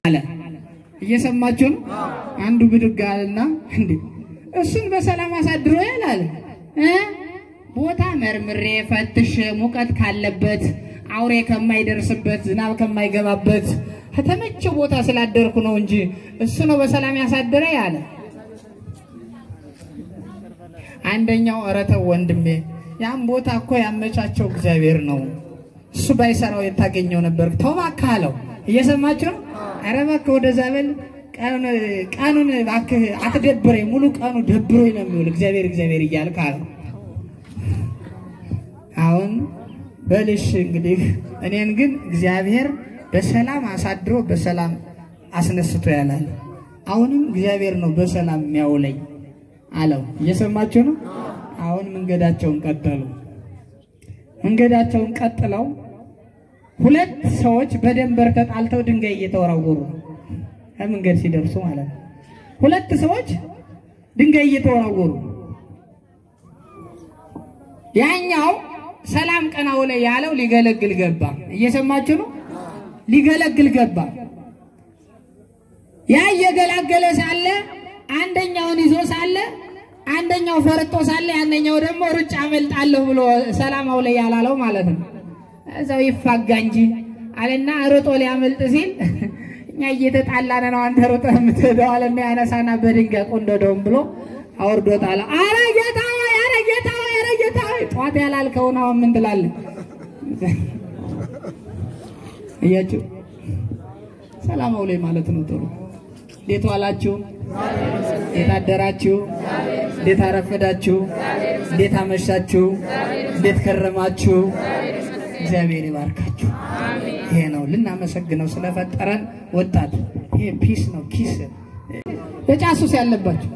አለ። እየሰማችሁ ነው። አንዱ ብድግ አለና እንዴ እሱን በሰላም አሳድሮ ያላል እ ቦታ መርምሬ ፈትሽ ሙቀት ካለበት አውሬ ከማይደርስበት ዝናብ ከማይገባበት ከተመቸ ቦታ ስላደርኩ ነው እንጂ እሱ ነው በሰላም ያሳደረ ያለ። አንደኛው ኧረ ተው ወንድሜ፣ ያን ቦታ እኮ ያመቻቸው እግዚአብሔር ነው። እሱ ባይሰራው የታገኘው ነበር። ተው እባክህ አለው። እየሰማችሁ ነው። ኧረ እባክህ ወደዛ በል ቀኑን እባክህ አትደብረኝ፣ ሙሉ ቀኑ ደብሮኝ ነው የሚውል እግዚአብሔር እግዚአብሔር እያልክ አለው። አሁን በልሽ እንግዲህ እኔን ግን እግዚአብሔር በሰላም አሳድሮ በሰላም አስነስቶ ያላል። አሁንም እግዚአብሔር ነው በሰላም የሚያውለኝ አለው። እየሰማችሁ ነው። አሁን መንገዳቸውን ቀጠሉ። መንገዳቸውን ቀጥለው ሁለት ሰዎች በደንበር ተጣልተው ድንጋይ እየተወራወሩ ነው። ከመንገድ ሲደርሱ ማለት ነው። ሁለት ሰዎች ድንጋይ እየተወራወሩ ያኛው ሰላም ቀናው ላይ ያለው ሊገለግል ገባ። እየሰማችሁ ነው። ሊገለግል ገባ። ያ እየገላገለ ሳለ አንደኛውን ይዞ ሳለ አንደኛው ፈርጦ ሳለ ያንኛው ደግሞ ሩጫ አመልጣለሁ ብሎ ሰላማው ላይ ያላለው ማለት ነው። እዛው ይፋጋ እንጂ አለና ሮጦ ሊያመልጥ ሲል እኛ እየተጣላን ነው አንተ ሮጠህ የምትሄደው አለና ያነሳና በድንጋይ ቆንደደውም ብሎ አውርዶታል። አረ ጌታ ሆይ፣ አረ ጌታ ሆይ፣ አረ ጌታ ሆይ ጠዋት ያላልከውን አሁን ምን ትላለህ? እያችሁ ሰላማው ላይ ማለት ነው። ጥሩ እንዴት ዋላችሁ? እንዴት አደራችሁ? እንዴት አረፈዳችሁ? እንዴት አመሻችሁ? እንዴት ከረማችሁ? እግዚአብሔር ይባርካችሁ። ይሄ ነው ልናመሰግነው ስለፈጠረን። ወጣት ይሄ ፒስ ነው ኪስ የጫሱስ ያለባችሁ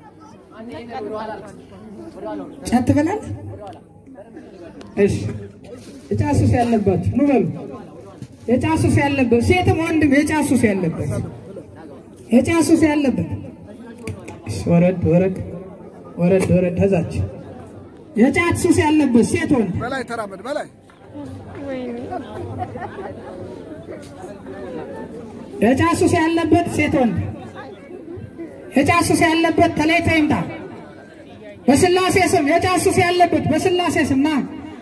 ጫት ትበላለህ? እሺ የጫሱስ ያለባችሁ ኑ በሉ። የጫሱስ ያለበት ሴትም ወንድም የጫሱስ ያለበት የጫሱስ ያለበት እሺ፣ ወረድ ወረድ ወረድ ወረድ ተዛች የጫት ሱስ ያለበት ሴት ወንድ በላይ ተራመድ በላይ የጫት ሱስ ያለበት ሴት ወንድ የጫት ሱስ ያለበት ተለይቶ ይምጣ። በስላሴ ስም የጫት ሱስ ያለበት በስላሴ ስም ና።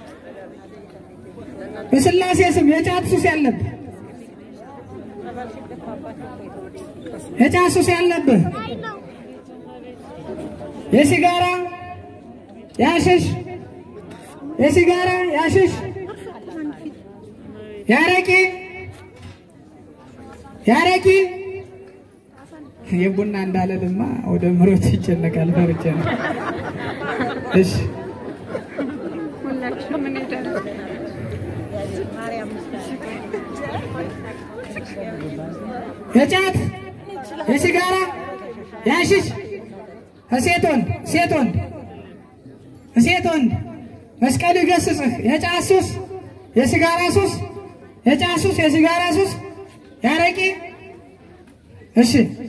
በስላሴ ስም የጫት ሱስ ያለበት የጫት ሱስ ያለበት የሲጋራ ያሽሽ የሲጋራ ያሽሽ ያረቂ ያረቂ የቡና እንዳለልማ ወደ ምሮት ይጨነቃል። ፈርቼ ነው። እሺ የጫት የሲጋራ ያሽሽ ሴት ወንድ ሴት ወንድ ሴት ወንድ መስቀል ይገስጽህ። የጫት ሱስ፣ የሲጋራ ሱስ፣ የጫት ሱስ፣ የሲጋራ ሱስ፣ ያረቂ እሺ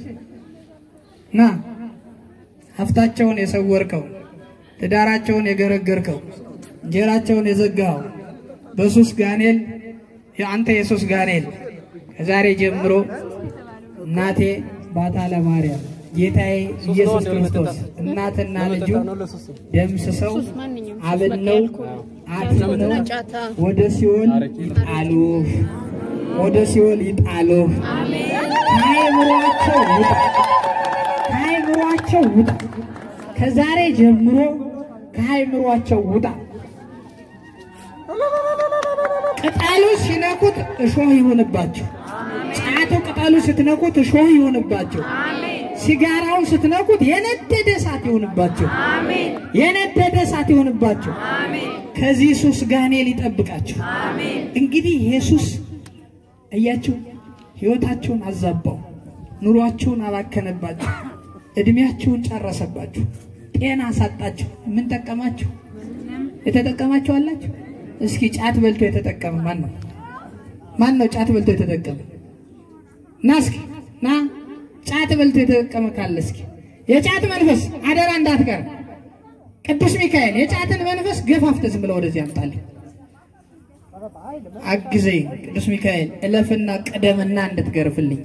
ና ሀብታቸውን የሰወርከው ትዳራቸውን የገረገርከው እንጀራቸውን የዘጋኸው በሱስ ጋኔል የአንተ የሱስ ጋኔል ከዛሬ ጀምሮ እናቴ ባታ ለማርያም ጌታዬ ኢየሱስ ክርስቶስ እናትና ልጁ ደምስሰው አብነው አትነው ወደ ሲኦል ይጣሉ ወደ ሲኦል ይጣሉ። ከአእምሯቸው ውጣ ከአእምሯቸው ውጣ። ከዛሬ ጀምሮ ከአእምሯቸው ውጣ። ቅጠሉ ሲነኩት እሾህ ይሆንባቸው። ጫቱ ቅጠሉ ስትነኩት እሾህ ይሆንባቸው። ሲጋራውን ስትነኩት የነደደ እሳት ይሆንባቸው። የነደደ እሳት ይሆንባቸው። ከዚህ ሱስ ጋኔል ይጠብቃቸው። እንግዲህ ኢየሱስ እያችሁ ህይወታችሁን አዛባው፣ ኑሯችሁን አባከነባችሁ፣ እድሜያችሁን ጨረሰባችሁ፣ ጤና አሳጣችሁ። ምን ጠቀማችሁ? የተጠቀማችሁ አላችሁ? እስኪ ጫት በልቶ የተጠቀመ ማን ነው? ማን ነው ጫት በልቶ የተጠቀመ? ና እስኪ ና ጫት በልቶ የተጠቀመ ካለ እስኪ የጫት መንፈስ አደራ እንዳትቀር። ቅዱስ ሚካኤል የጫትን መንፈስ ገፋፍተህ ዝም ብለህ ወደዚህ አምጣልኝ። አግዘኝ ቅዱስ ሚካኤል እለፍና ቅደምና እንድትገርፍልኝ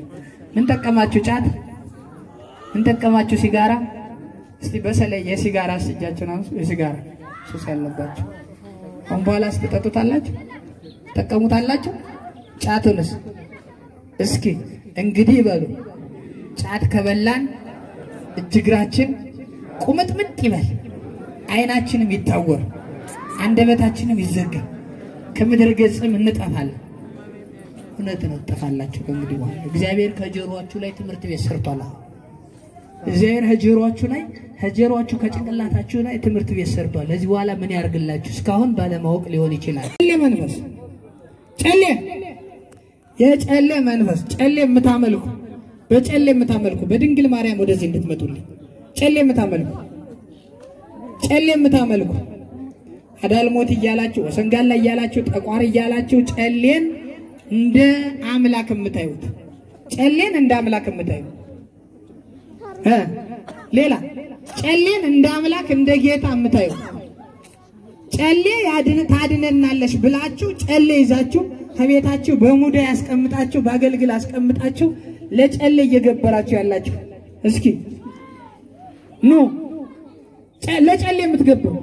ምን ጠቀማችሁ? ጫት ምን ጠቀማችሁ? ሲጋራ እስቲ በተለይ የሲጋራ እጃችሁን አንሱ። የሲጋራ ሱስ ያለባችሁ አሁን በኋላ ስትጠጡታላችሁ ጠቀሙታላችሁ። ጫቱንስ እስኪ እንግዲህ በሉ ጫት ከበላን እጅግራችን ቁምጥምጥ ይበል፣ አይናችንም ይታወር፣ አንደበታችንም ይዘጋ፣ ከምድረ ገጽም እንጠፋለን። እውነት ነው፣ ትጠፋላችሁ ከእንግዲህ በኋላ። እግዚአብሔር ከጆሮአችሁ ላይ ትምህርት ቤት ሰርቷል። አሁን እግዚአብሔር ከጆሮአችሁ ላይ ከጆሮአችሁ ከጭንቅላታችሁ ላይ ትምህርት ቤት ሰርቷል። ለዚህ በኋላ ምን ያርግላችሁ? እስካሁን ባለማወቅ ሊሆን ይችላል። ጨሌ መንፈስ ጨሌ የጨሌ መንፈስ ጨሌ የምታመልኩ በጨሌ የምታመልኩ በድንግል ማርያም ወደዚህ እንድትመጡልኝ ጨሌ የምታመልኩ ጨሌ የምታመልኩ አዳልሞት እያላችሁ ወሰንጋላ እያላችሁ ጠቋር እያላችሁ ጨሌን እንደ አምላክ የምታዩት ጨሌን እንደ አምላክ የምታዩት እ ሌላ ጨሌን እንደ አምላክ እንደ ጌታ የምታዩት ጨሌ ያድን ታድነናለሽ ብላችሁ ጨሌ ይዛችሁ ከቤታችሁ በሙዳ ያስቀምጣችሁ በአገልግል አስቀምጣችሁ ለጨሌ እየገበራችሁ ያላችሁ እስኪ ኑ ጨ- ለጨሌ የምትገብሩ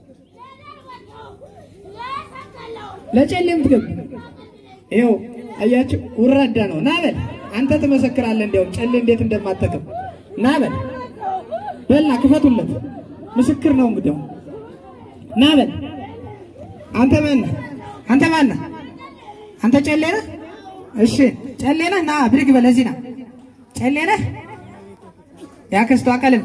ለጨሌ የምትገብሩ ይኸው አያችሁ፣ ውራዳ ነው። ና በል አንተ ትመሰክራለህ። እንዲያውም ጨሌ እንዴት እንደማጠቅም ና በል በልና ክፈቱለት። ምስክር ነው እንግዲያው ና በል አንተ ማነህ? አንተ ማነህ? አንተ ጨሌ ነህ? እሺ ጨሌ ነህ? ና ብድግ በል እዚህ ና። ጨሌ ነህ? ያክስቷ ቀልም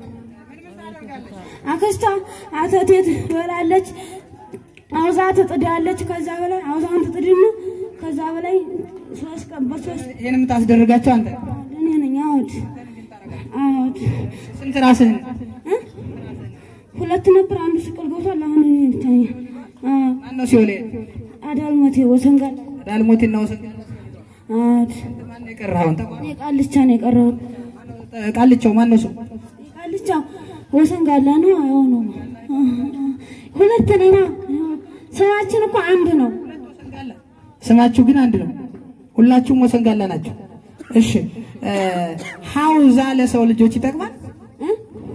አክስቷ አተቴት ትበላለች፣ አውዛ ትጥዳለች። ከዛ በላይ አውዛውን ትጥድና ከዛ በላይ ሶስት ቀን በሶስት ይህን የምታስደርጋቸው አንተ እኔ ነኝ። አዎድ አዎድ ስንት ራስህን እ? ሁለት ነበር፣ አንዱ ስቅል ገብቷል። አሁን እኔ ብቻኛ ማነው ሲኦል አዳልሞቴ ወሰንጋል ዳልሞትና ወሰን አዎድ ማነው የቀረህ አሁን እኔ ቃልቻ ነው የቀረሁት። ቃልቸው ማነው ሰው ቃልቻ ወሰንጋላ ነው። አዎ ነው። ሁለት ነና ስማችን እኮ አንድ ነው። ስማችሁ ግን አንድ ነው። ሁላችሁም ወሰንጋላ ናቸው። እሺ እ ሀውዛ ለሰው ልጆች ይጠቅማል። እ?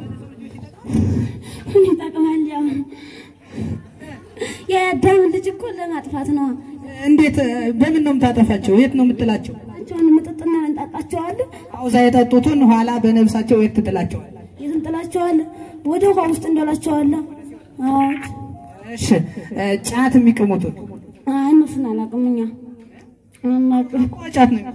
ምን ይጠቅማል? ያው የአዳምን ልጅ እኮ ለማጥፋት ነው። እንዴት እ፣ በምን ነው የምታጠፋቸው? የት ነው የምጥላቸው? እቸውን ምጥጥና እንጣጣቸዋለን፣ ሀውዛ የጠጡትን ኋላ በነብሳቸው የት ትጥላቸዋል? የት እንጥላቸዋለን? ወደ ውሃ ውስጥ እንደላቸዋለን። አዎ እሺ እ፣ ጫት የሚቅሙትን አይ እነሱን አላውቅም። እኛ አናውቅም እኮ ጫት ነው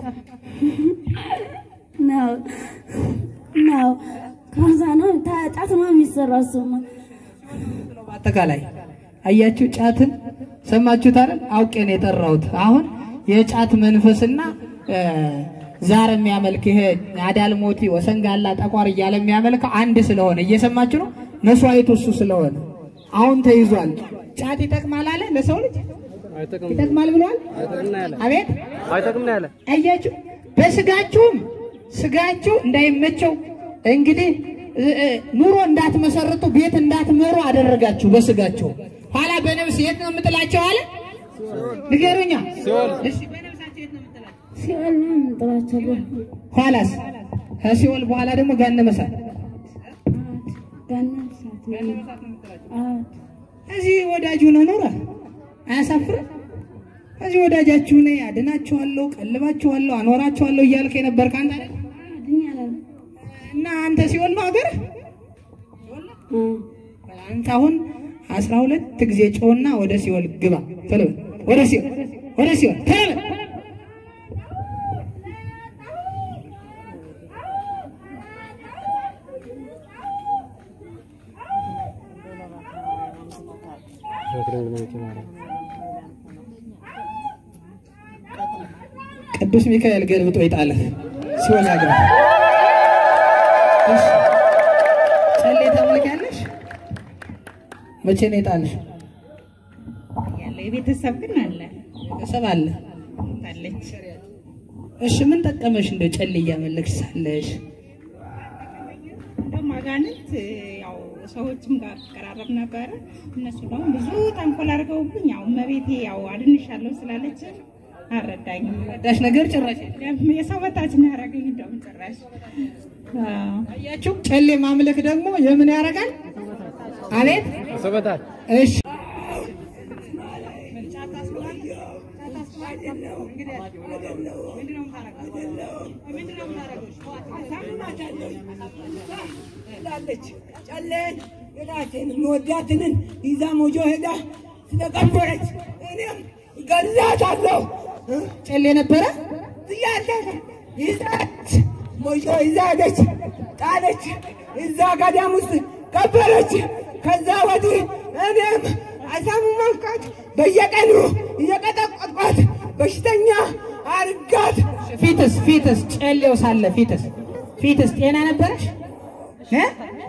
ነው ነው ከዛ ነው ታጫት ነው የሚሰራው እሱማ በአጠቃላይ አያችሁ፣ ጫትን ሰማችሁት አይደል? አውቄ ነው የጠራሁት። አሁን የጫት መንፈስና እ፣ ዛር የሚያመልክ ይሄ አዳልሞቲ ወሰንጋላ ጠቋር እያለ የሚያመልከው አንድ ስለሆነ እየሰማችሁ ነው። መስዋዕቱ እሱ ስለሆነ አሁን ተይዟል። ጫት ይጠቅማል አለ ለሰው ልጅ ይጠቅማል ብሏል። አቤት አይጠቅም ነው ያለ። አያችሁ በስጋችሁም ስጋችሁ እንዳይመቸው እንግዲህ እ- እ- ኑሮ እንዳትመሰርቱ ቤት እንዳትመሩ አደረጋችሁ። በስጋችሁ ኋላ በነፍስ የት ነው የምጥላቸው አለ ንገሩኛ። እሺ በነፍሳቸው የት ነው የምጥላቸው? ሲኦል ነው የምንጥላቸው። ኋላስ ከሲኦል በኋላ ደግሞ ገሃነመ እሳት ገና ሰዓት አዎ እዚህ ወዳጁ ነው ኖረ አያሳፍርም? እዚህ ወዳጃችሁ ነኝ፣ አድናችኋለሁ፣ ቀልባችኋለሁ፣ አኖራችኋለሁ እያልክ የነበርክ አንተ አይደል? ድኛለሁ እና አንተ ሲኦል ነው ሀገር አንተ አሁን አስራ ሁለት ጊዜ ጮና ወደ ሲኦል ግባ። ቶሎ በል። ወደ ሲኦል ወደ ሲኦል ቶሎ በል። ቅዱስ ሚካኤል ገልብጦ ይጣልህ ሲኦል ያግባ። እሺ ጨሌ ታመልኪያለሽ? መቼ ነው የጣልሽ? ያለ የቤተሰብ ግን አለ ቤተሰብ አለ። አለች። እሺ ምን ጠቀመሽ? እንደ ጨሌ እያመለክሽ ሳለሽ እንደውም አጋንንት ያው ሰዎችም ጋር ተቀራረብ ነበረ። እነሱ ደግሞ ብዙ ተንኮል አድርገውብኝ ያው እመቤቴ ያው አድንሻለሁ ስላለች አልረዳኝም። ረዳሽ ነገር ጭራሽ የለም። የሰው በታች ነው ያደረገኝ። እንደውም ጭራሽ አዎ። አያችሁ፣ ጨሌ ማምለክ ደግሞ የምን ያደርጋል? አቤት እሺ ላለች ጨሌን የራሴን የምወዳትንን ይዛ ሞጆ ሄዳ ስለቀበረች እኔም ገላታለሁ ጨሌ ነበረ እያለ ይዛች ሞጆ ይዛ ሄደች፣ ጣለች፣ እዛ ገዳም ውስጥ ቀበረች። ከዛ ወዲህ እኔም አሳሙ መንካት በየቀኑ እየቀጠቀጥኳት በሽተኛ አርጋት ፊትስ ፊትስ ጨሌው ሳለ ፊትስ ፊትስ ጤና ነበረሽ እ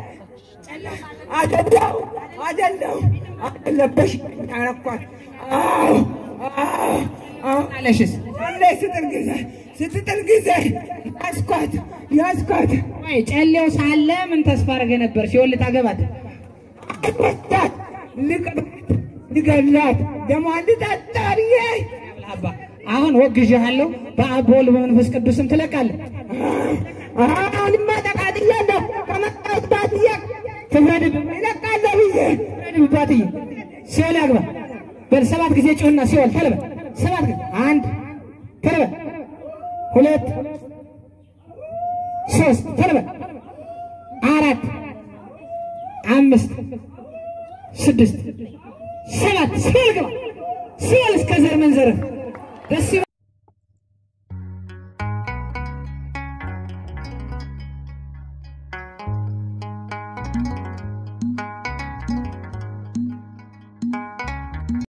አደለው አደለው አደለበሽ ታረኳት አዎ አዎ አዎ አለሽስ አለ ስትል ጊዜ ስትጥል ጊዜ ያስኳት ያስኳት ወይ ጨሌው ሳለ ምን ተስፋ አድርገህ ነበር? ሲሆን ልታገባት መስታት ልቀባት ልገላት ደሟን ልጠጣ ብዬ አባ አሁን ወግዤሃለሁ። በአብ በወልድ በመንፈስ ቅዱስም ትለቃለህ። አሁንማ ተቃጥያለሁ ከመጣሁት ባትዬ ትፍረድብህ እለቃለሁ ብዬ ትፍረድብህ ባትዬ ሲኦል ያግባ በል ሰባት ጊዜ ጩህና ሲኦል ተልበል ሰባት ጊዜ አንድ ተልበል ሁለት ሶስት ተልበል አራት አምስት ስድስት ሰባት ሲኦል ግባ ሲኦል እስከ ዘር መንዘርህ ደስ ይበል።